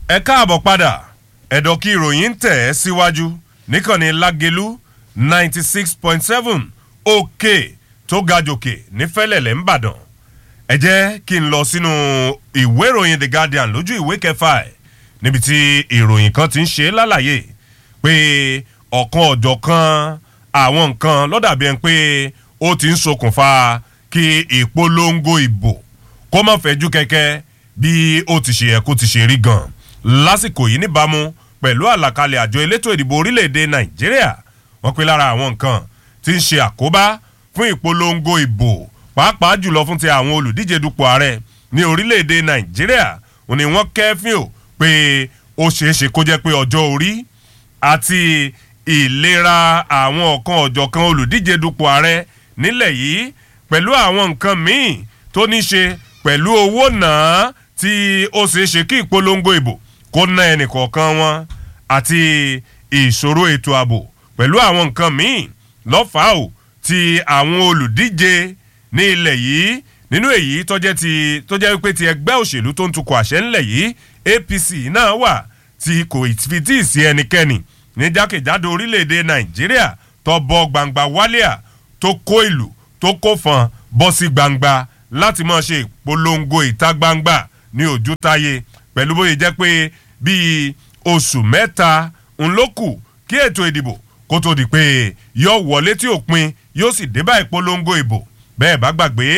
ẹ káàbọ̀ padà ẹ̀dọ̀ kí ìròyìn ń tẹ̀ ẹ́ síwájú níkànnì lágelú ninety six point seven òkè tó ga jòkè nífẹ̀lẹ̀lẹ̀ ńbàdàn ẹ jẹ́ kí n lọ sínú ìwé ìròyìn the guardian lójú ìwé kẹfà ẹ̀ níbi tí ìròyìn kan ti ń ṣe lálàyé pé ọ̀kan ọ̀jọ̀ kan àwọn nǹkan lọ́dàbí ẹni pé ó ti ń ṣokùnfà kí ìpolongo ìbò kó má fẹ́jú kẹ́kẹ́ bí ó ti ṣe yẹ kó ti ṣe rí gan lásìkò yìí níbàámu pẹ̀lú àlàkalẹ̀ àjọ elétò ìdìbò orílẹ̀-èdè nàìjíríà wọ́n pe lára àwọn nǹkan tí ń ṣe àkóbá fún ìpolongo ìbò pàápàá jùlọ fún ti àwọn olùdíje dupò ààrẹ ní orílẹ̀-èdè nàìjíríà òní wọ́n kẹ́fín ò pé ó ṣeé ṣe kó jẹ́ pé ọjọ́ orí àti ìlera àwọn ọ̀kan ọ̀jọ̀kan olùdíje dupò ààrẹ nílẹ̀ yìí pẹ̀lú àwọn nǹkan míì tó ní ṣe pẹ̀lú owó náà tí ó ṣeé ṣe kí ìpolongo ìbò kó ná ẹnìkọ̀ọ̀kan wọn àti ìṣòro ètò ààbò pẹ̀lú àwọn nǹkan míì lọ́fàá ò ti àwọn olùdíje ní ilẹ̀ yìí nínú èyí tọ́jẹ́ ti tọ́jẹ́ wípé ti ẹgbẹ́ òṣèlú tó ń tukọ̀ àṣẹ ńlẹ̀ yìí apc náà wà tí kò fi tí ì sí ẹnikẹ́ni ní jákèjádò orílẹ̀-èdè nàìjíríà tó bọ́ gbangba wálíà tó kó ìlú tó kó fọn bọ́ sí gbangba láti máa ṣe ìpolongo ìta gbangba ní ojútáyé pẹ̀lú bóyá jẹ́ pé bíi oṣù mẹ́ta ń ló kù kí ètò ìdìbò kó tó di pé yóò wọlé tí òpin yóò sì débà ìpolongo ìbò bẹ́ẹ̀ bá gbàgbé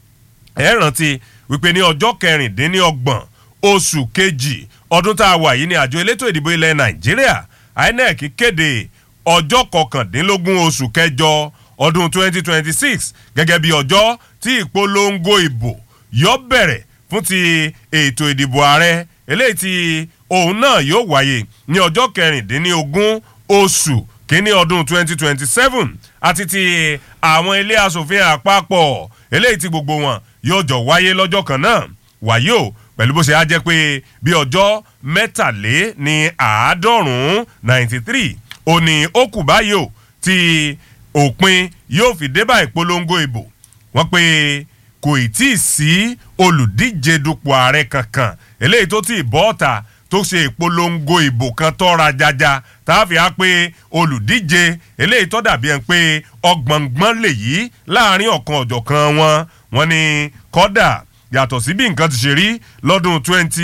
ẹ rántí wípé ní ọjọ́ kẹrìndínlọ́gbọ̀n oṣù kejì ọdún tá a wà yìí ní àjọ elétò ìdìbò ilẹ̀ nàìjíríà inec kéde ọjọ́ kọkàndínlógún oṣù kẹjọ ọdún 2026 gẹ́gẹ́ bí ọjọ́ tí ìpolongo ìbò yọ bẹ̀rẹ̀ fún ti ètò ìdìbò ààrẹ eléyìí tí òun náà yóò wáyé ní ọjọ́ kẹrìndínlógún oṣù kínní ọdún 2027 àti ti àwọn ilé asòfin àpapọ̀ eléyìí tí gbogbo wọn yóò jọ wáyé lọ́jọ́ kan náà wáyé o pẹ̀lú bó ṣe á jẹ́ pé bí ọjọ́ mẹ́tàlé ní àádọ́rùn-ún ninety three ó ní ó kù báyìí o tí òpin yóò fi débà ìpolongo ìbò wọ́n pé kò ì tí ì sí olùdíje dupò ààrẹ kankan eléyìí tó ti bọ́ ọ̀tà tó ṣe ìpolongo ìbò kan tọ́ra jaja táàfin á pé olùdíje eléyìí tó dàbí ẹ̀ pé ọgbọ̀ngbọ́n lè yí láàrin ọ̀kan ọ̀jọ̀kan wọn wọn ni kọ́dà yàtọ̀ sí bí nǹkan ti ṣe rí lọ́dún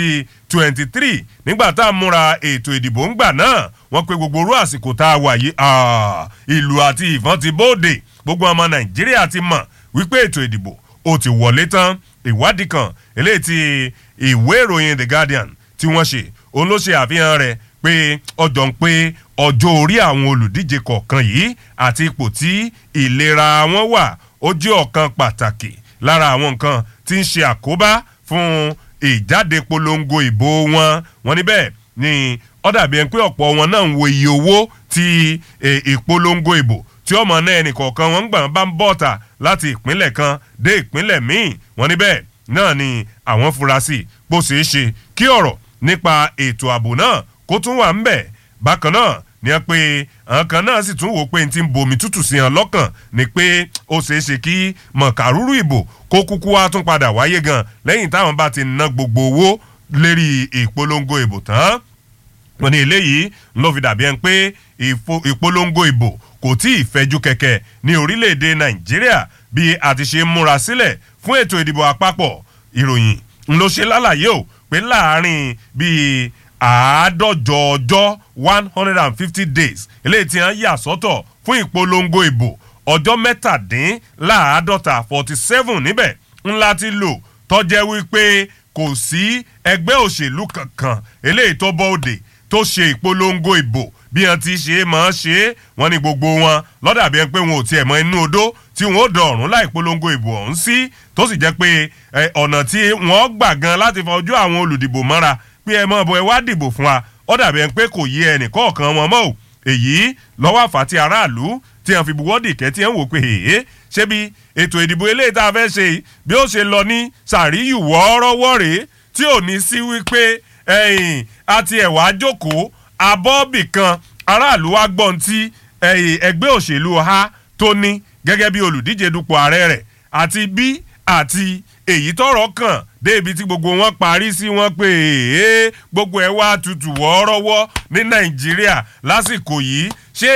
2023 nígbà tá a múra ètò ìdìbò ń gbà náà wọ́n pe gbogbo orú àsìkò tá a wà yìí ìlú àti ìfọ́n ti bóde gbogbo ọmọ nàìjíríà ti mọ̀ wípé ètò ìdìbò ó ti wọlé tán ìwádìí kan eléyìí ti ìwé ìròyìn the guardian tí wọ́n ṣe òun ló ṣe àfihàn rẹ̀ pé ọjọ́ ń pé ọjọ́ orí àwọn olùdíje kọ̀ọ̀kan yìí àti ipò tí ìlera wọn wà ó jẹ́ ọ̀kan pàtàkì lára àwọn nǹkan tí ń ṣe àkóbá fún ìjáde polongo ìbò wọn wọn níbẹ̀ ni ó dàbí ẹni pé ọ̀pọ̀ wọn náà ń wo iye owó tí ìpolongo ìbò tí ọmọ náà ẹnì kọ̀ọ̀kan wọn gbà bá ń bọ̀tà láti ìpínlẹ̀ kan dé ìpínlẹ̀ míì wọn níbẹ̀ náà ni àwọn fura sí bó ṣeé ṣe kí ọ̀rọ̀ nípa ètò ààbò náà kó tún wà ń bẹ̀ bákan náà ni ẹ pé àwọn kan náà sì tún wò pé n ti ń bomi tútù sí hàn lọ́kàn ni pé ó ṣeé ṣe kí mọ̀kàrúrú ìbò kó kúkú wá tún padà wáyé gan lẹ́yìn táwọn bá ti ná gbogbo owó lérí ìpolongo ìbò tán wọn ní eléyìí ló fi dàbí ẹni pé ìpolongo ìbò kò tí ì fẹjú kẹkẹ ní orílẹ̀-èdè nàìjíríà bí a ti ṣe múra sílẹ̀ fún ètò ìdìbò àpapọ̀ ìròyìn ló ṣe lálàyé o pé láàrin bíi àádọ́jọ ọjọ́ one hundred and fifty days eléyìí tí wọ́n yà sọ́tọ̀ fún ìpolongo ìbò ọjọ́ mẹ́tàdínláàádọ́ta forty seven níbẹ̀ ńlá ti lò tọ́jẹ́ wípé kò sí ẹgbẹ́ òṣèlú kankan eléyìí tó bọ́ òde tó ṣe ìpolongo ìbò bí wọn ti ṣe máa ṣe é wọn ní gbogbo wọn lọ́dàbí ẹni pé wọn ò tiẹ̀ mọ inú odó tí wọn ó dọ̀rùn láì polongo ìbò ọ̀hún sí tó sì jẹ́ pé ọ̀nà tí wọ́n gbà gan láti fọjú àwọn olùdìbò mọ́ra pé ẹ mọ̀ bọ̀ ẹ wá dìbò fún wa ó dàbí ẹni pé kò yé ẹnì kọ̀ọ̀kan wọn mọ́ ò èyí lọ́wọ́ àfàtì aráàlú tí wọ́n fi buwọ́dì kẹ́ tí wọ́n wò pé èé ṣé bí ètò ìdìbò eléyìí tá a fẹ́ ṣe bí ó ṣe lọ ní sàríyù wọ́ọ́rọ́wọ́ rèé tí ò ní sí wípé ẹ̀yìn àti ẹ̀wà jókòó abọ́ọ̀bì kan aráàlú wa gbọ́n tí ẹgbẹ́ òṣèlú ha tó ní gẹ́gẹ́ bí olùdíje dupò ààrẹ rẹ̀ àti bí àti èyí tọrọ kàn dé ibi tí gbogbo wọn parí sí wọn pé ee gbogbo ẹ wá tutù wọ́ọ́rọ́wọ́ ní nàìjíríà lásìkò yìí ṣé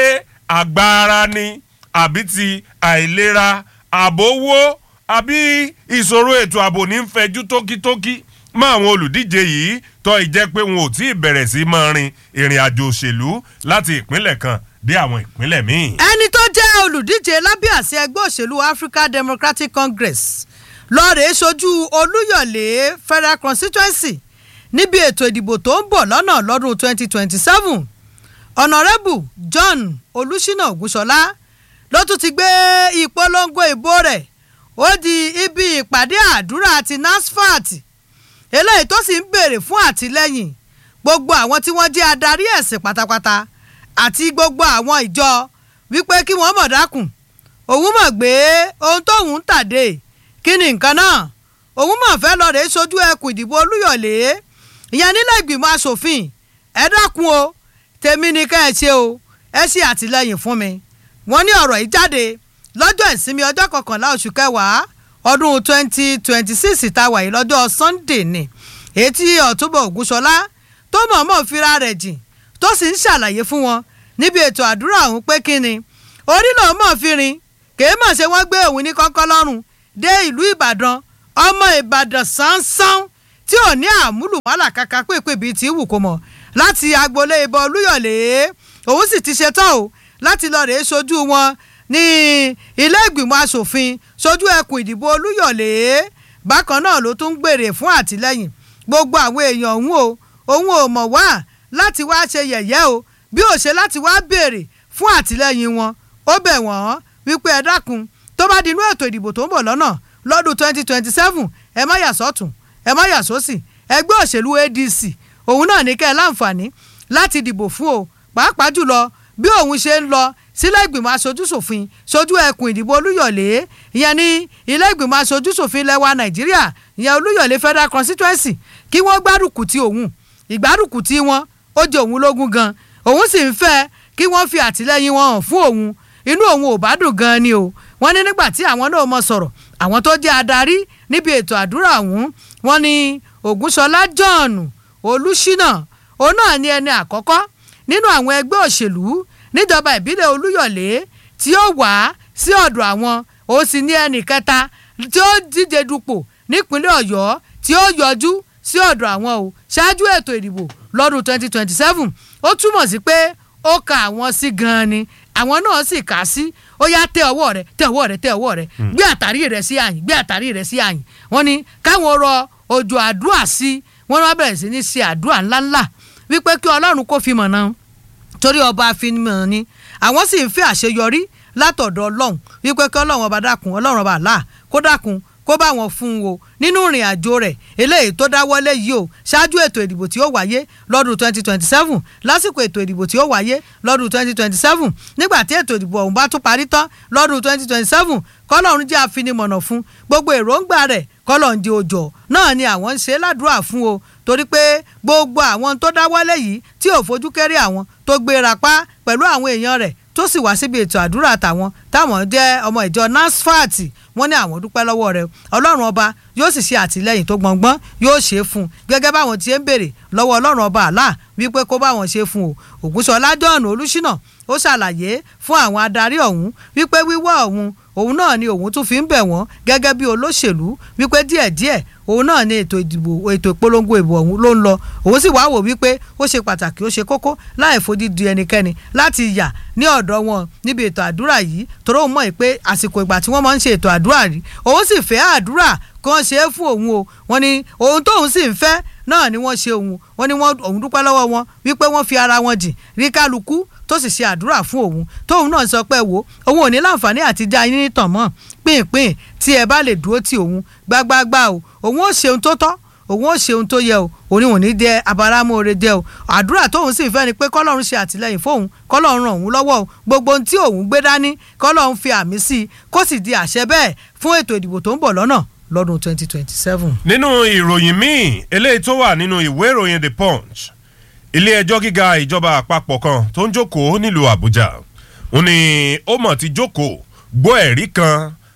agbára ni àbí ti àìlera àbówó àbí ìṣòro ètò ààbò ní ń fẹjú tókítókí mọ àwọn olùdíje yìí tó ìjẹ́ pé wọn ò tí ì bẹ̀rẹ̀ sí máa rin ìrìn àjò òṣèlú láti ìpínlẹ̀ kan dé àwọn ìpínlẹ̀ míì. ẹni tó jẹ́ olùdíje lábẹ́ àṣẹ ẹgbẹ́ òṣèlú African Democratic Congress lọ́ọ̀rẹ́ sojú Olúyọ̀lé Federal Constituency níbi ètò ìdìbò tó ń bọ̀ lọ́nà lọ́dún 2027 Honourable John Olúṣínà Ògúnṣọlá ló tún ti gbé ìpolongo ìbò rẹ̀ ó di ibi ìpàdé àdúrà ti NASFAT eléyìí tó sì ń béèrè fún àtìlẹ́yìn gbogbo àwọn tí wọ́n jẹ́ adarí ẹ̀sìn pátápátá àti gbogbo àwọn ìjọ wípé kí wọ́n mọ̀ dákun òun mọ̀ gbé ohun tóun ń tàdé kí ni nǹkan náà òun mọ̀ fẹ́ lọ rèé sojú ẹkùn ìdìbò olúyọ̀lé ìyẹn nílẹ̀ ìgbìmọ̀ asòfin ẹ dákun o tèmi ni ká ẹ ṣe o ẹ ṣe àtìlẹ́yìn fún mi wọ́n ní ọ̀rọ̀ yìí jáde lọ́jọ́ ìsinmi ọjọ́ kọkànlá oṣù kẹwàá ọdún twenty twenty six ìtawà yìí lọ́jọ́ sunday ni etí ọ̀túnbọ̀ ògúnṣọlá tó mọ̀ọ́mọ̀ fira rẹ̀ jìn tó sì ń ṣàlàyé fún wọn níbi ètò àdúrà ọ̀hún pé kí ni orí lòun mọ̀ fi rin kèé mọ̀ ṣe wọ́n gbé òun ní kọ́kọ́ lọ́rùn dé ìlú ìbàdàn ọmọ ìbàdàn sánsán tí ò ní àmúlù wàhálà kàkà pèpè bíi ti wù kó mọ̀ láti agboolé ìbọn olúyọ̀lé òun sì ti ṣetán o láti lọ rèé sojú wọn ní ilé ìgbìmọ̀ asòfin sojú ẹkùn ìdìbò olúyọ̀lé bákan náà ló tún ń gbèrè fún àtìlẹ́yìn gbogbo àwọn èèyàn òun o òun ò mọ̀ wá láti wá ṣe yẹ̀yẹ́ o bí ó ṣe láti wá béèrè fún àtìlẹ́yìn wọn ó bẹ̀ wọ́n wípé ẹ dákun tó bá dinú ètò ìdìbò tó ń bọ̀ lọ́nà lọ́dún twenty twenty seven ẹ má yà sọ́tún ẹ má yà sósì ẹgbẹ́ òṣèlú ADC òun náà ní kẹ́ ẹ láǹfààní láti dìbò fún o pàápàá jùlọ bí òun ṣe ń lọ sílẹ̀ ìgbìmọ̀ aṣojúṣòfin sojú ẹkùn ìdìbò olúyọ̀lé ìyẹn ní ilé ìgbìmọ̀ aṣojúṣòfin lẹ́wà nàìjíríà ìyẹn olúyọ̀lé federal constituency kí wọ́n gbárùkù ti òun ìgbárùkù ti wọn ó jẹ òun lógún gan òun sì ń fẹ́ kí wọ́n fi àtìlẹ́yìn wọn hàn fún òun inú òun ò bá dùn gan ni o wọ́n ní nígbà tí àwọn náà mọ sọ̀rọ̀ àwọn tó jẹ́ adarí níbi ètò àdúrà ọ̀hún wọ́n ní ògúnṣọlá john olùṣínà òun náà ní ẹni àkọ́kọ́ nínú àwọn ẹgbẹ́ òṣèlú níjọba ìbílẹ̀ olúyọ̀lé tí ó wá sí ọ̀dọ̀ àwọn ó sì ní ẹnì kẹta tí ó díje dupò nípínlẹ̀ ọ̀yọ́ tí ó yọjú sí ọ̀dọ̀ àwọn o ṣáájú ètò ìdìbò lọ́dún 2027 ó túmọ̀ sí pé ó ka àwọn sí gan-an ni àwọn náà sì kà á sí ó yá tẹ ọwọ́ rẹ tẹ ọwọ́ rẹ tẹ ọwọ́ rẹ gbé àtàrí rẹ sí àyìn gbé àtàrí rẹ sí àyìn wọ́n ní káwọn rọ òjò àdúrà sí wọ́n wá bẹ̀rẹ̀ sí ní ṣe àdúrà ńláńlá wípé kí ọlọ́run kó fi mọ̀nà torí ọba àfihàn ni àwọn sì ń fẹ́ àṣeyọrí látọ̀dọ̀ ọlọ́run wípé kí ọlọ́run ọba dákun ọlọ́run ọba àlá kó dákun kó bá wọn fún un o nínú ìrìn àjò rẹ̀ eléyìí tó dáwọ́lé yìí o ṣáájú ètò ìdìbò tí ó wáyé lọ́dún 2027 lásìkò ètò ìdìbò tí ó wáyé lọ́dún 2027 nígbà tí ètò ìdìbò ọ̀hún bá tún parí tán lọ́dún 2027 kọ́lọ́run jẹ́ àfinimọ̀nà fún gbogbo èròǹgbà rẹ̀ kọ́lọ́run jẹ́ òjò náà ni àwọn ń ṣe ládùúrà fún o torí pé gbogbo àwọn tó dáwọ́lé yìí tí ò fojú kéré àwọn tó gbéra pa pẹ̀lú àwọn èèyàn rẹ̀ tó sì wá síbi ètò àdúrà tàwọn táwọn jẹ́ ọmọ ìjọ NASFAT wọ́n ní àwọn dúpẹ́ lọ́wọ́ rẹ̀ ọlọ́run ọba yóò sì ṣe àtìlẹ́yìn tó gbọ̀ngbọ́n yóò ṣe é fún un gẹ́gẹ́ báwọn ti ń béèrè lọ́wọ́ ọlọ́run ọba àlá wípé kó báwọn ṣe fún o ògúnṣọlá john olùṣínà ó ṣàlàyé fún àwọn adarí ọ̀hún wípé wíwá ọ̀hún òun náà ni òun tún fi ń bẹ̀ wọ́n gẹ́gẹ́ bí olóṣèlú wípé díẹ̀díẹ̀ òun náà ni ètò ìdìbò ètò ìpolongo ìbò ọ̀hún ló ń lọ òun sì wá wò wípé ó ṣe pàtàkì ó ṣe kókó láì fojú di ẹnikẹ́ni láti yà ní ọ̀dọ̀ wọn níbi ètò àdúrà yìí torí òun mọ̀ pé àsìkò ìgbà tí wọ́n máa ń ṣe ètò àdúrà rí òun sì fẹ́ àdúrà kan ṣe é fún òun o wọ́n ní ohun tóun sì ń fẹ́ náà ni wọ́n ṣe òun wọ́n ní òun dúpẹ́ lọ́wọ́ wọn wípé wọ́n fi ara wọn jìn rí kálukú tó sì ṣe àdúrà fún òun tóun náà sọ pé wò òun ò ní láǹfààní àti já yín nítàn mọ́ pínpín tí ẹ bá lè dúró ti òun gbágbágbá o òun ó ṣe ohun tó tọ́ òun ó ṣe ohun tó yẹ o òun ò ní jẹ abáramóore jẹ o àdúrà tóun sì fẹ́ ni pé kọ́lọ́run ṣe àtìlẹ́yìn fóun kọ́lọ́run ràn òun lọ́wọ́ o gbogbo ohun tí òun gbé dání kọ́lọ́run fi àmì sí i kó sì di àṣẹ bẹ́ẹ̀ fún ètò ìdìbò tó ń bọ̀ lọ́nà lọ́dún 2027. nínú ìròyìn míì eléyìí tó wà nínú ìwé ìròyìn the punch ilé ẹjọ́ gíga ìjọba àpapọ̀ kan tó ń jókòó nílùú àbújá ó ní ó mọ̀ ti jókòó gbọ́ ẹ̀rí kan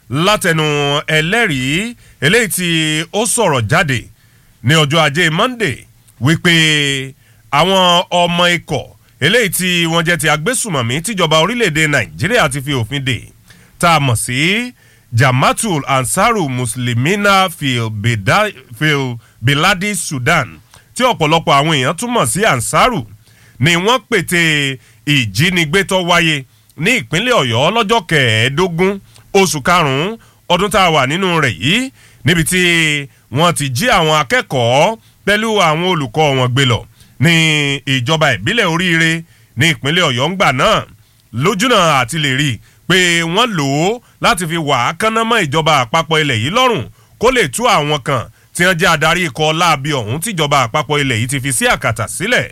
látẹnu ẹlẹ́rìí eléyìí tí ó sọ̀rọ̀ jáde ní ọjọ́ ajé Monday wípé àwọn ọmọ ikọ̀ eléyìí tí wọ́n jẹ́ ti agbésùmọ̀mí tíjọba orílẹ̀-èdè Nàìjíríà ti fi òfin dè tá a mọ̀ sí Jamatul Ansaru Muslimina fil, Bida, fil Biladi Sudan tí ọ̀pọ̀lọpọ̀ àwọn èèyàn túmọ̀ sí Ansaru ni wọ́n pète ìjínigbé tó wáyé ní ìpínlẹ̀ Ọ̀yọ́ lọ́jọ́ kẹẹ̀ẹ́dógún oṣù karùn-ún ọdún tá a wà nínú rẹ̀ yìí níbi tí wọ́n ti jí àwọn akẹ́kọ̀ọ́ pẹ̀lú àwọn olùkọ́ wọn gbé lọ ní ìjọba ìbílẹ̀ oríire ní ìpínlẹ̀ Ọ̀yọ́ ńgbà náà lójúnà àti lè rí i pé wọ́n lò ó láti fi wà á kánná mọ́ ìjọba àpapọ̀ ilẹ̀ yìí lọ́rùn kó lè tú àwọn kan tí wọ́n jẹ́ adarí ikọ̀ láabi ọ̀hún tíjọba àpapọ̀ ilẹ̀ yìí ti fi sí àkàtà sílẹ̀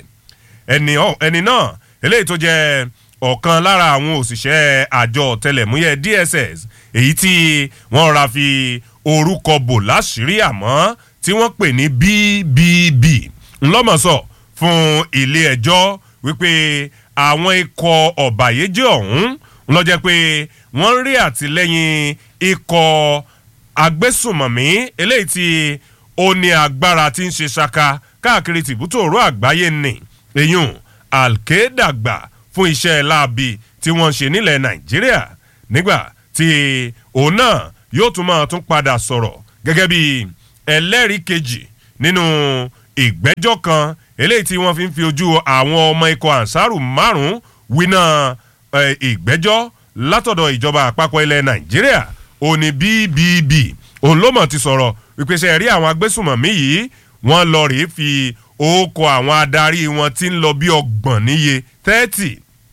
ẹni náà eléyìí tó jẹ́ ọ̀kan lára àwọn òṣìṣẹ́ àjọ ọ̀tẹlẹ̀múyẹ́ DSS èyí tí wọ́n ra fi orúkọ bò láṣìírí àmọ́ tí wọ́n pè ní BBB ńlọ́mọ̀sọ̀ fún ilé ẹjọ́ wípé àwọn ikọ̀ ọ̀bàyéjẹ́ ọ̀hún lọ́jẹ́ pé wọ́n rí àtìlẹ́yìn ikọ̀ agbésùmọ̀mí eléyìí tí ó ní agbára tí ń ṣe ṣaka káàkiri tìbútòrò àgbáyé nì eyín alkédàgbà fún iṣẹ́ láabi tí wọ́n ń ṣe nílẹ̀ nàìjíríà nígbà tí òun náà yóò tún máa tún padà sọ̀rọ̀ gẹ́gẹ́ bí ẹlẹ́rìí kejì nínú ìgbẹ́jọ́ kan eléyìí tí wọ́n fi ń fi ojú àwọn ọmọ ikọ̀ ansaru márùn-ún winá ìgbẹ́jọ́ látọ̀dọ̀ ìjọba àpapọ̀ ilẹ̀ nàìjíríà òní BBB òun ló mọ̀ ti sọ̀rọ̀ wípé ṣe rí àwọn agbésùmọ̀mí yìí wọ́n lọ rèé fi orúkọ àwọn adarí wọn tí ń lọ bí ọgbọ̀n níye thirty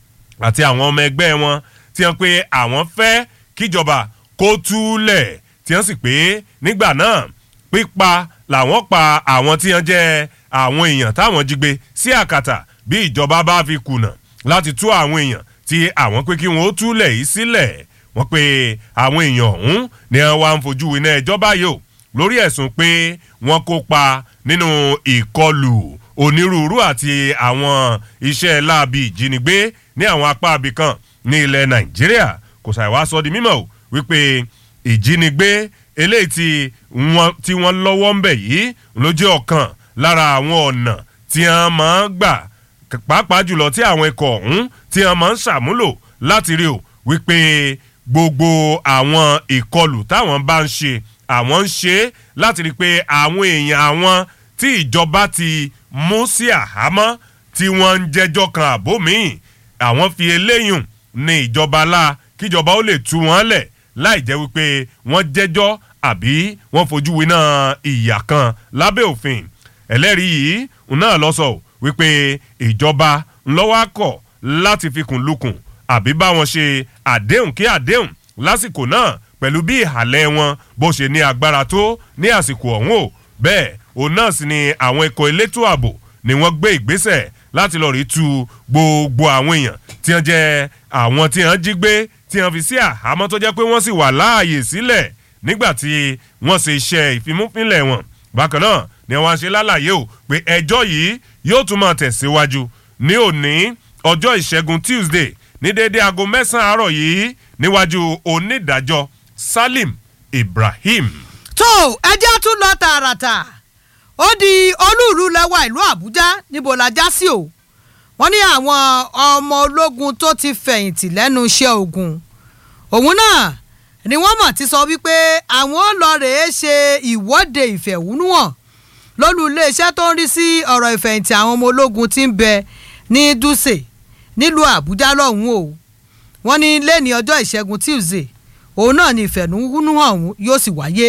àti àwọn ọmọ ẹgbẹ́ wọn tí wọ́n pé àwọn fẹ́ kíjọba kó túlẹ̀ tí wọ́n sì pé nígbà náà pípa làwọn pa àwọn tí wọ́n jẹ́ àwọn èèyàn táwọn jí gbé sí àkàtà bí ìjọba bá fi kùnà láti tú àwọn èèyàn tí àwọn pé kí wọ́n ó túlẹ̀ yìí sílẹ̀ wọ́n pé àwọn èèyàn ọ̀hún ni wọ́n wá ń fojú winá ẹjọ́ báyìí o lórí ẹ̀sùn pé wọ́n kópa nínú ìkọlù onírúurú àti àwọn iṣẹ́ láabi ìjínigbé ní àwọn apá abìkan ní ilẹ̀ nàìjíríà kò sàì wá sọ di mímọ̀ o wípé ìjínigbé eléyìí tí wọ́n lọ́wọ́ ń bẹ̀ yìí ló jẹ́ ọ̀kan lára àwọn ọ̀nà tí wọ́n máa ń gbà pàápàá jùlọ tí àwọn ikọ̀ ọ̀hún tí wọ́n máa ń ṣàmúlò láti rí o wípé gbogbo àwọn ìkọlù táwọn bá ń ṣe àwọn ń ṣe láti rí i pé àwọn èèyàn àwọn tí ìjọba ti mú sí àhámọ́ tí wọ́n ń jẹ́jọ́ kan àbó míì àwọn fi eléyùn ní ìjọba la kíjọba ó lè tú wọn lẹ̀ láì jẹ́ wípé wọ́n jẹ́jọ́ àbí wọ́n fojú winá ìyà kan lábẹ́ òfin ẹlẹ́rìí yìí náà lọ sọ wípé ìjọba ńlọ́wọ́ akọ̀ láti fikùn lukùn àbí bá wọn ṣe àdéhùn kí àdéhùn lásìkò náà pẹ̀lú bí ìhàlẹ̀ wọn bó ṣe ní agbára tó ní àsìkò ọ̀hún o bẹ́ẹ̀ òun náà sì ni àwọn ikọ̀ elétò ààbò ni wọ́n gbé ìgbésẹ̀ láti lọ rí tu gbogbo àwọn èèyàn tí wọ́n jẹ́ àwọn tí wọ́n jí gbé tí wọ́n fi sí àhámọ́ tó jẹ́ pé wọ́n sì wà láàyè sílẹ̀ nígbà tí wọ́n ṣe iṣẹ́ ìfimúfínlẹ̀ wọn bákan náà ni wọ́n ṣe lálàyé o pé ẹjọ́ yìí yóò tún máa tẹ̀síwájú ní òní ọjọ́ ìṣẹ́gun Tuesday ní déédéé aago mẹ́sàn-án àárọ̀ yìí níwájú onídàájọ́ Salim Ibrahim. tó ẹjẹ́ tún lọ tààràtà ó di olúùlú lẹ́wà ìlú Àbújá níbo la já sí o wọ́n ní àwọn ọmọ ológun tó ti fẹ̀yìntì lẹ́nu iṣẹ́ ogun òun náà ni wọ́n mọ̀ ti sọ wípé àwọn lọ rèé ṣe ìwọ́de ìfẹ̀hónúhàn lólú iléeṣẹ́ tó ń rí sí ọ̀rọ̀ ìfẹ̀yìntì àwọn ọmọ ológun tí ń bẹ ní Dùsè nílùú Àbújá lọ́hùn-ún o wọ́n ní lẹ́ni ọjọ́ ìṣẹ́gun Tuesday òun náà ni ìfẹ̀hónúhàn ọ̀hún yóò sì wáyé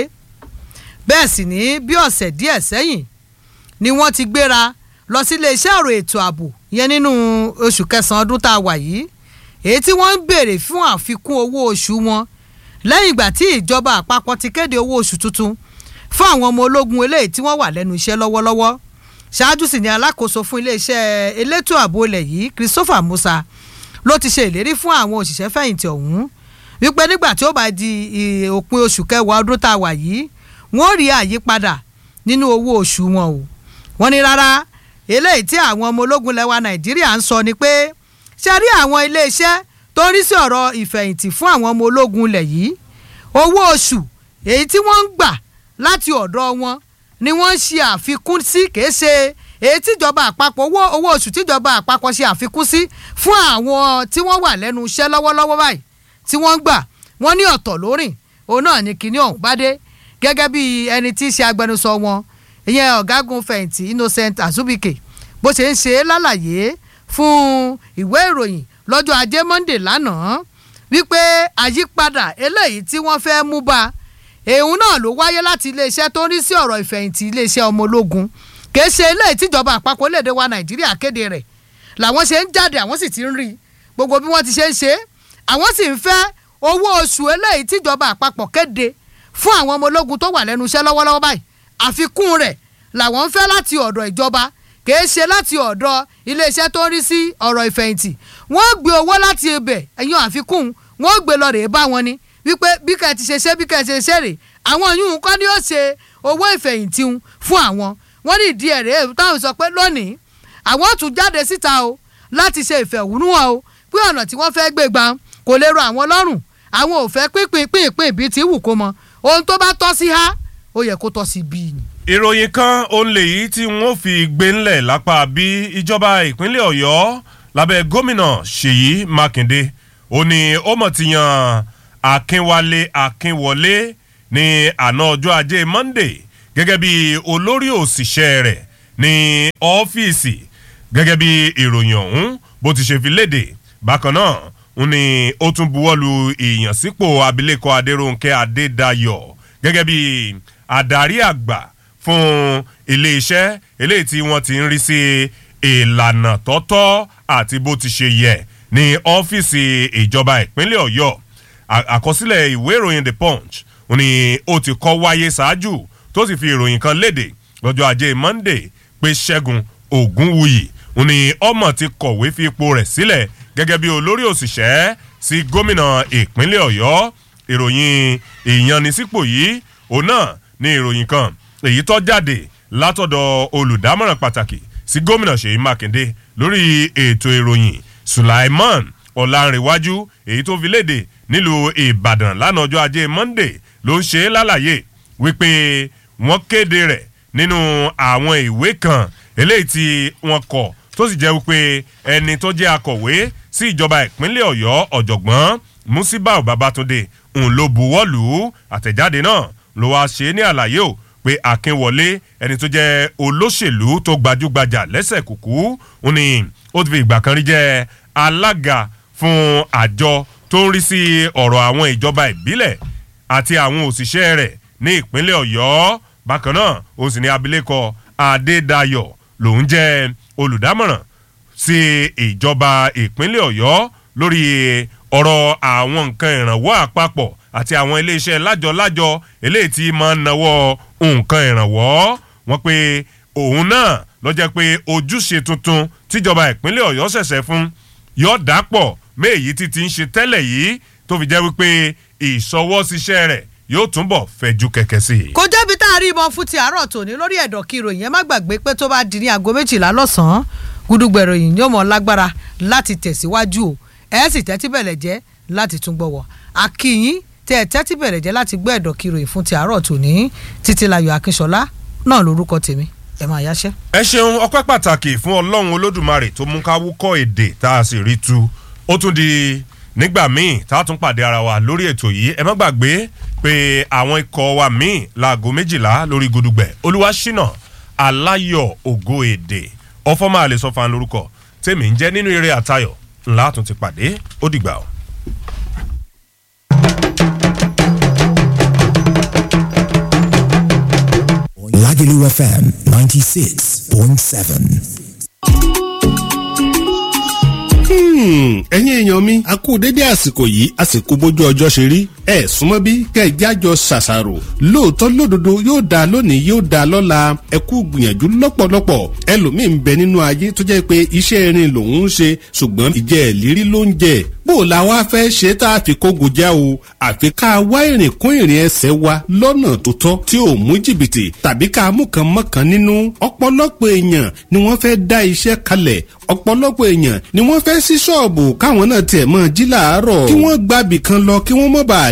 bẹ́ẹ̀ sì ní bí ọ̀sẹ̀ díẹ̀ sẹ́yìn ni wọ́n ti gbéra lọ sí iléeṣẹ́ ọ̀rọ̀ ètò ààbò yẹn nínú oṣù kẹsàn-án ọdún tá a wà yìí èyí tí wọ́n ń béèrè fún àfikún owó oṣù wọn lẹ́yìn ìgbà tí ìjọba àpapọ̀ ti kéde owó oṣù tuntun fún àwọn ọmọ ológun eléyìí tí wọ́n wà lẹ́nu iṣẹ́ lọ́wọ́lọ́wọ́ ṣáájú sì ni alákòóso fún iléeṣẹ́ elétò ààbò ilẹ̀ yìí Christopher Musa ló ti ṣe ìlérí fún àwọn òṣìṣẹ́ fẹ̀yìntì ọ̀hún wípé nígbà tí ó bá di òpin oṣù kẹwàá ọdún tá a wà yìí wọ́n rí àyípadà nínú owó oṣù wọn o wọ́n ní rárá eléyìí tí àwọn ọmọ ológun lẹwa Nàìjíríà ń sọ ni pé ṣe rí àwọn iléeṣẹ́ tó ń rí sí ọ̀rọ̀ ìfẹ̀yìntì fún àwọn ọmọ ológun ilẹ̀ yìí owó oṣù èyí tí wọ́n ń gbà láti ọ̀dọ̀ wọn ni wọ́n ń ṣe àfikún sí kìí ṣe èyí tíjọba àpapọ̀ owó owó oṣù tíjọba àpapọ̀ ṣe àfikún sí fún àwọn tí wọ́n wà lẹ́nu iṣẹ́ lọ́wọ́lọ́wọ́ báyìí tí wọ́n ń gbà wọ́n ní ọ̀tọ̀ lórìn òun náà ni kinní ọ̀hún bá dé gẹ́gẹ́ bí ẹni tí í ṣe agbẹnusọ wọn ìyẹn ọ̀gágun fẹ̀yìntì Innocent Azubike bó ṣe ń ṣe lálàyé fún ìwé ìròyìn lọ́jọ́ ajé Monday lánàá wípé àyípadà eléyìí tí wọ́n fẹ́ mú bá èèhùn náà ló wáyé láti iléeṣẹ́ tó ń rí sí ọ̀rọ̀ ìfẹ̀yìntì iléeṣẹ́ ọmọ ológun kì í ṣe eléyìí tíjọba àpapọ̀ léde wa Nàìjíríà kéde rẹ̀ làwọn ṣe ń jáde àwọn sì ti ń rí gbogbo bí wọ́n ti ṣe ń ṣe àwọn sì ń fẹ́ owó oṣù eléyìí tíjọba àpapọ̀ kéde fún àwọn ọmọ ológun tó wà lẹ́nu iṣẹ́ lọ́wọ́lọ́wọ́ báyìí àfikún rẹ̀ làwọn ń fẹ́ láti ọ̀dọ̀ ìjọba kìí ṣe láti ọ̀dọ̀ iléeṣẹ́ tó ń rí sí ọ̀rọ̀ ìfẹ̀yìntì wọ́n gbé owó láti ibẹ̀ ẹ̀yìn àfikún wọ́n gbé lọ rèé bá wọn ni wípé bí ká ti ṣe ṣe bí ká ti ṣe ṣe rè àwọn yìí kọ́ ni ó ṣe owó ìfẹ̀yìntì fún àwọn wọ́n ní ìdí ẹ̀ rèé táwọn sọ pé lónìí àwọn tún jáde síta o láti ṣe ìfẹ̀hónúhàn o pé ọ̀nà tí wọ́n fẹ́ gbé gbà kò lè rọ àwọn lọ́rùn àwọn ò fẹ́ pínpín pínpín bí ti wù kó mọ ohun tó bá tọ́ sí há ó yẹ kó tọ́ sí bí ni. ìròyìn kan òun lèyí tí wọ́n fi gbé ńlẹ̀ lápá bí ìjọba ìpínlẹ̀ ọ̀yọ́ lábẹ́ gómìnà ṣèyí mákindé ó ní ó mọ̀ ti yan akínwálé akínwọlé ní àná ọjọ́ ajé monday gẹ́gẹ́ bí olórí òṣìṣẹ́ rẹ̀ ní ọ́fíìsì gẹ́gẹ́ bí ìròyìn ọ̀hún bó ti ṣe fi léde bákan náà ń ní ó tún buwọ́lu ìyànsípò abilékọ adéròǹkẹ́ adédayọ̀ gẹ́gẹ́ bí adarí àgbà fún iléeṣẹ́ eléyìí tí wọ́n ti ń rí sí ìlànà tọ́tọ́ àti bó ti ṣe yẹ ní ọ́fíìsì ìjọba ìpínlẹ̀ ọ̀yọ́ àkọsílẹ̀ ìwé ìròyìn the punch ó ní ó ti kọ́ wáyé ṣáájú tó sì fi ìròyìn kan léde lọ́jọ́ ajé monday pé ṣẹ́gun ògúnwùyí ó ní ọmọ ti kọ̀wé fi ipò rẹ̀ sílẹ̀ gẹ́gẹ́ bí olórí òṣìṣẹ́ sí gómìnà ìpínlẹ̀ ọ̀yọ́ ìròyìn ìyanisípò yìí òun náà ní ìròyìn kan èyí tó jáde látọ̀dọ̀ olùdámọ̀ràn pàtàkì sí gómìnà ṣèyí mákindé lórí ètò ìròyìn sulaiman ọ̀làǹrẹ̀wájú èyí tó fi léde nílùú ìbàdàn lánàá ọjọ́ ajé monday ló ń ṣe é lálàyé wípé wọ́n kéde rẹ̀ nínú àwọn ìwé kan eléyìí tí wọ́n kọ̀ tó sì jẹ́ wípé ẹni tó jẹ́ akọ̀wé sí ìjọba ìpínlẹ̀ ọ̀yọ́ ọ̀jọ̀gbọ́n musibau babatunde ń lo buwọ́lù àtẹ̀jáde náà ló wáá ṣe é ní àlàyé o pé akínwọlé ẹni tó jẹ́ olóṣèlú tó gbajúgbajà lẹ́sẹ̀ kùkú ń ní ó ti fi ìgbà kan rí jẹ́ alága fún àjọ tó ń rí sí ọ̀rọ̀ àwọn ìjọba ìbílẹ̀ àti àwọn òṣìṣẹ́ rẹ̀ ní ìpínlẹ̀ ọ̀yọ́ bákan náà ó sì ní abilékọ adédayọ̀ lòún jẹ́ olùdámọ̀ràn sí ìjọba ìpínlẹ̀ ọ̀yọ́ lórí ọ̀rọ̀ àwọn nǹkan ìrànwọ́ àpapọ̀ àti àwọn iléeṣẹ́ lájọ-lájọ eléyìí tí máa ń nawọ́ nǹkan ìrànwọ́ wọn pé òun náà ló jẹ́ pé ojúṣe tuntun tíjọba ìpínlẹ̀ ọ̀yọ́ ṣẹ̀ṣẹ̀ fún yóò dàpọ̀ méèyí tí ti ń ṣe tẹ́lẹ̀ yìí tó fi jẹ́ wípé ìṣọwọ́síṣẹ́ rẹ̀ yóò túnbọ̀ fẹ̀jú kẹ̀kẹ́ sí i. kò jẹ́bi tá a rí ìbọn fún ti àárọ̀ tòní lórí ẹ̀dọ̀ kí ìròyìn ẹ má gbàgbé pé tó bá di ní aago méjìlá lọ́sàn-án gúdúgbẹ̀ ìròyìn yóò mọ̀ lágbára láti tẹ̀síwájú o ẹ sì tẹ́tí bẹ̀rẹ̀ jẹ́ láti tún gbọ́wọ́ akínyín tẹ́ ẹ tẹ́tí bẹ̀rẹ̀ jẹ́ láti gbọ́ ẹ̀dọ̀ kí ìròyìn fún ti àárọ̀ tòní títílayọ̀ akínṣọlá náà lórúkọ tèmi ẹ máa yáṣẹ́. ẹ ṣeun ọpẹ́ pàtàkì fún ọlọ́run olódùmarè tó mú ká wúkọ́ èdè tá a sì rí tu ó tún di nígbà míì tá a tún pàdé ara wa lórí ètò yìí ẹ má gbàgbé pé àwọn ikọ̀ wa míì láago méjìlá lórí gudugbẹ̀ olúwaṣínà aláyọ̀ ògo èdè ọfọ́mọ́ àlè sọ́fà lórúkọ tèmi ń jẹ́ nínú eré àtayọ̀ ńlá tún ti pàdé ó dìgbà o. Lagelu FM 96.7. ẹ̀yin èèyàn mi a kú dédé àsìkò yìí àsìkò bójú ọjọ́ ṣe rí ẹ súnmọ́ bí kẹjájọ ṣàṣàrò lóòótọ́ lódodo yóò dáa lónìí yóò dáa lọ́la ẹ kú gbìyànjú lọ́pọ̀lọpọ̀ ẹlòmíì ń bẹ nínú ayé tó jẹ́ pé iṣẹ́ irin lòun ń ṣe ṣùgbọ́n ìjẹ́ ìlérí ló ń jẹ bó o la wá fẹ́ ṣe tá a fi kógo já o àfi ká wá ìrìn kún ìrìn ẹsẹ̀ wa lọ́nà tó tọ́ tí ò mú jìbìtì tàbí ká mú kan mọ́kàn nínú ọ̀pọ̀lọpọ̀ èèyàn ni wọ́n fẹ́ dá iṣẹ́ kalẹ̀ ọ̀pọ̀lọpọ̀ èèyàn ni wọ́n fẹ́ sí ṣọ́ọ̀bù káwọn náà tiẹ̀ mọ́ jí làárọ̀ kí wọ́n gbàbì kan lọ kí wọ́n mọ́ bá a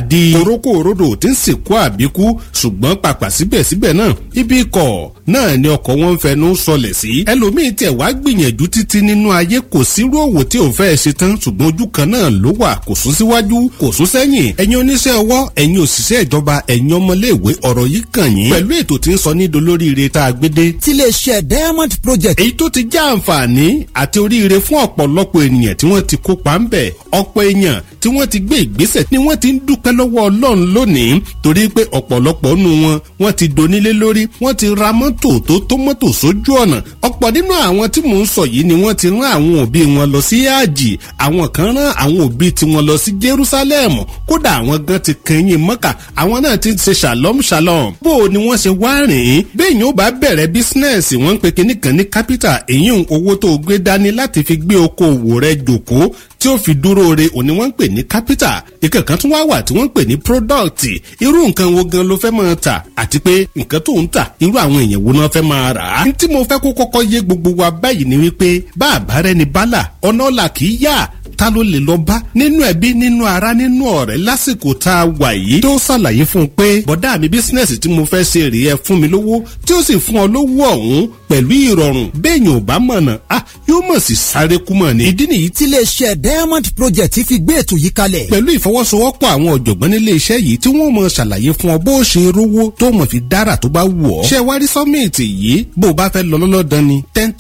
di torókò òrodò tí ń sìnkú àbíkú ṣùgbọ́n pàpà síbẹ̀síbẹ̀ náà ibi ikọ̀ náà ni ọkọ̀ wọn ń fẹnu sọlẹ̀ sí ẹlòmíín tẹ̀ wá gbìyànjú títí nínú ayé kò sírú òwò tí òun fẹ́ ṣe tán ṣùgbọ́n ojú kan náà ló wà kò sún síwájú kò sún sẹ́yìn ẹ̀yin oníṣẹ́ ọwọ́ ẹ̀yin òṣìṣẹ́ ìjọba ẹ̀yin ọmọléèwé ọ̀rọ̀ yìí kàn yín pẹ̀lú ètò tí ń sọ ní dolóríire tá a gbé dé tiléeṣẹ́ diamond project èyí tó ti já àǹfààní àti oríire fún ọ̀pọ̀lọpọ̀ ènìyàn tí wọ́n ti kópa ń bẹ̀ ọ̀pọ̀ èèyàn tí wọ́n ti gbé ìgbésẹ̀ ni wọ́n ti ń dúpẹ́ lọ́wọ́ ọlọ́run lónìí torí pé ọ̀pọ̀lọpọ̀ nù wọn wọ́n ti donílé lórí wọ́n ti ra mọ́tò tó tó mọ́tò sójú ọ̀nà ọ̀pọ̀ nínú àwọn tí mò ń sọ yìí ni wọ́n ti rán àwọn òbí wọn lọ sí àjì àwọn kan rán àwọn òbí tiwọn lọ sí jerusalem kódà àwọn gan ti kẹyìn mọ́kà àwọn náà ti ṣe shalom shalom bó o ni wọ́n ṣe wá rìn ín bẹ́ẹ̀ yóò bá bẹ̀rẹ̀ bísínẹ́sì wọ́n ń pe kinní kan ní capital èyí ń owó tó gbé dání láti fi gbé okòwò rẹ jòkó tí ó fi dúró re òní wọ́n ń pè ní capital ìkan kan tún wá wà tí wọ́n ń pè ní product irú nǹkan wo gan ló fẹ́ máa tà àti pé nǹkan tó ń tà irú àwọn èèyàn wo náà fẹ́ máa rà á. tí mo fẹ́ kó kọ́kọ́ yé gbogbo wa báyìí ni wípé bá àbárẹ́ ni bálà ọ̀nà ọ̀la kì í yá ta ló lè lọ bá nínú ẹbí nínú ara nínú ọ̀rẹ́ lásìkò tá a wà yìí tó ṣàlàyé fún un pé bọ̀dá mi bísínẹ́sì tí mo fẹ́ ṣe rèé ẹ fún mi lówó tí ó sì fún ọ lówó ọ̀hún pẹ̀lú ìrọ̀rùn béèyàn ò bá mọ̀nà ah yóò mọ̀ sí sáré kú mọ̀ ni. ìdí nìyí tiléeṣẹ́ diamond project fi gbé ètò yìí kalẹ̀ pẹ̀lú ìfọwọ́sowọ́pọ̀ àwọn ọ̀jọ̀gbọ́n nílé iṣẹ́ yìí tí wọ́n mọ̀ ṣàlàyé fún ọ bó o ṣe rówó tó mọ̀ fi dára tó bá wù ọ́. ṣé wárí sọ́mìtì yìí bó o bá fẹ́ lọ lọ́lọ́dán ni ten